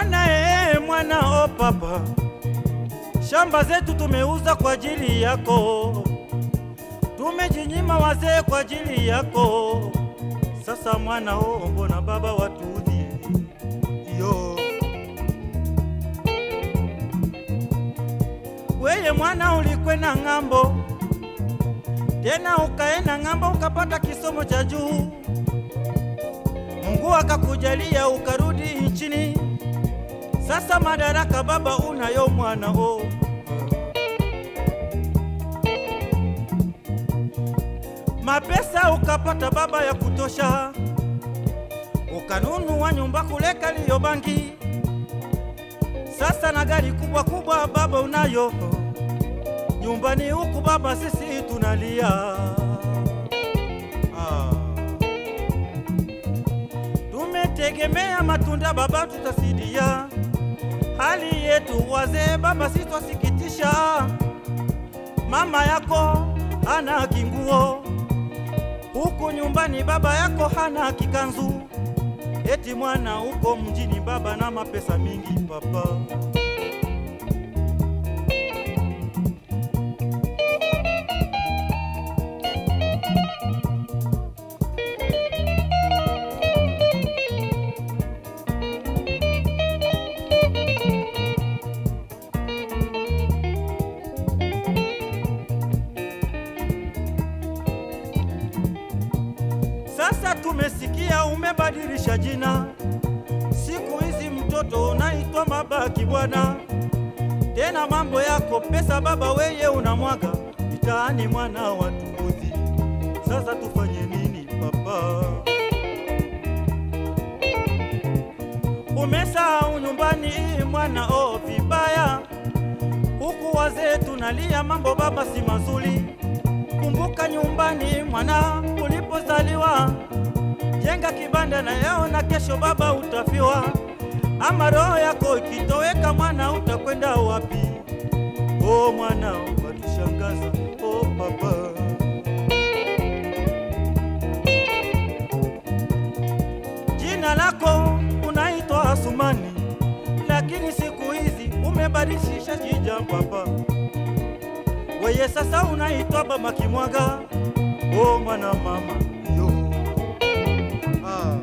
Mwana ee, mwana o papa, shamba zetu tumeuza kwa ajili yako, tumejinyima wazee kwa ajili yako. Sasa mwana o, mbona baba watudhi yo weye mwana ulikwenda ng'ambo, tena ukaenda ng'ambo ukapata kisomo cha juu, Mungu akakujalia ukarudi nchini. Sasa madaraka baba unayo mwana o, mapesa ukapata baba ya kutosha, ukanunua nyumba kule Kariobangi. Sasa na gari kubwa kubwa baba unayo nyumbani huku baba, sisi tunalia ah. Tumetegemea matunda baba, tutasidia hali yetu wazee baba, sitwasikitisha. Mama yako hana kinguo huku nyumbani, baba yako hana kikanzu, eti mwana huko mjini baba na mapesa mingi papa. Sasa tumesikia umebadilisha jina, siku hizi mtoto unaitwa Mabaki bwana. Tena mambo yako pesa baba, weye unamwaga mitaani, mwana wa tukuzi. Sasa tufanye nini papa? Umesahau nyumbani mwana, o vibaya, huku wazee tunalia, mambo baba si mazuri. Kumbuka nyumbani mwana ulipozaliwa, jenga kibanda na leo na kesho baba utafiwa. Ama roho yako ikitoweka mwana, utakwenda wapi? O mwana watushangaza, o papa. Jina lako unaitwa Asumani, lakini siku hizi umebadilisha jina papa. Weye sasa unaitwa Baba Kimwaga, o mwana mama yo ah.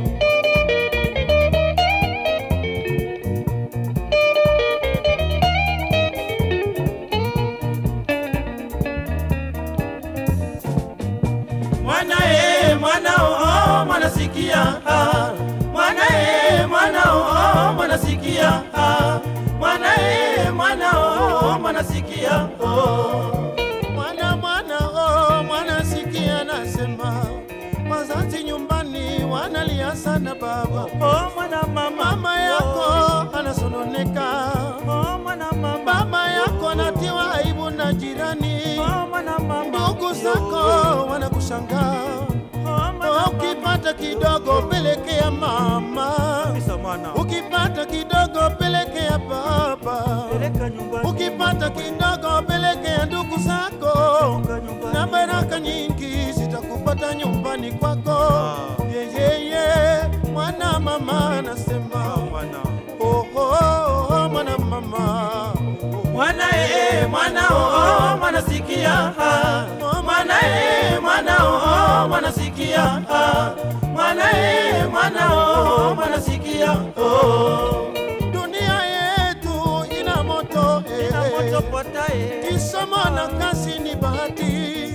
Mwana e mwana oh, mwana sikia ah. Mwana e mwana oh, mwana sikia ah. Mwana e mwana oh, mwana sikia oh. Mwana mwana oh, mwana sikia nasema, wazazi nyumbani wanalia sana baba, Oh mwana mama mama yako anasononeka, Oh mwana mama baba yako anatiwa aibu na jirani, Oh mwana mama ndugu zako wanakushangaa. Oh mwana Ukipata kidogo pelekea mama, Kabisa mwana ukipata kidogo pelekea baba, peleka nyumbani ukipata kidogo pelekea ndugu zako. Peleka nyumbani. na baraka nyingi zitakupata nyumbani kwako. Ah. Yeyeye mwana mama anasema mwana oh, oh, oh, mwana mama Mwana e mwana oh mwana sikia ah. Mwana e mwana oh mwana sikia ah. Mwana e mwana oh mwana sikia oh dunia yetu ina moto eh. Ina moto potae Kisomo na kazi ni bahati,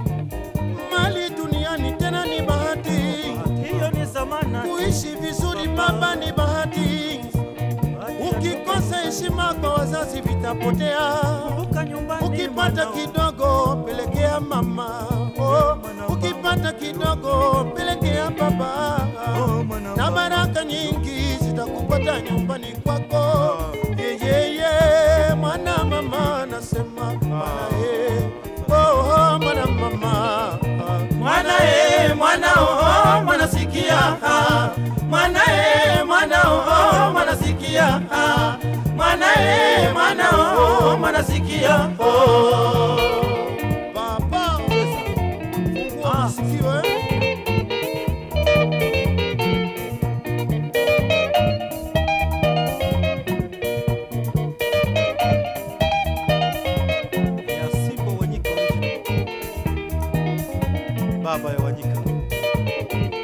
mali duniani tena ni bahati, hiyo ni zamana kuishi vizuri baba ni bahati. Ukikosa heshima kwa wazazi vitapotea. Kumbuka nyumbani Ukipata mwanao. kidogo pelekea mama, oh, ukipata kidogo pelekea baba, Oh, mwana na mama. baraka nyingi zitakupata nyumbani kwako. Yeyeye mwana mama nasema mwana eh, oh, oh, mwana mama Mwana e mwana oh mwana sikia ah. Mwana e mwana oh mwana sikia ah. Mwana e mwana oh mwana sikia oh Baba, fungua Ah. masikio eh. Tanganyika.